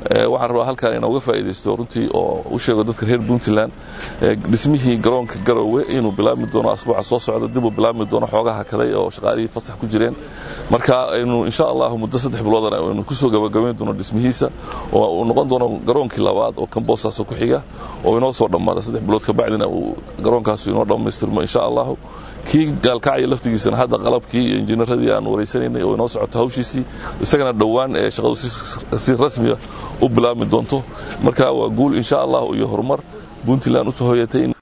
waxaan rabaa halkaan inooga faa'iidaysto runtii oo u sheego dadka reer puntland dhismihii garoonka garowe inuu bilaabmi doono asbuuca soo socda dib uu bilaabmi doono xoogaha kaday oo shaqaalihii fasax ku jireen marka aynu insha allahu muddo saddex biloodana aynu kusoo gabagabayn doono dhismihiisa oo uu noqon doono garoonkii labaad oo kamboosaas ku xiga oo inoo soo dhammaada saddex bilood kabacdina uu garoonkaasu inoo dhammaystirmo insha allahu kii gaalkacaya laftigiisana hadda qalabkii iyo injineeradii aan wareysanaynay oo inoo socoto hawshiisii isagana dhowaan ee shaqadu si rasmiya u bilaabmi doonto marka waa guul insha allah iyo horumar puntland usoo hoyatay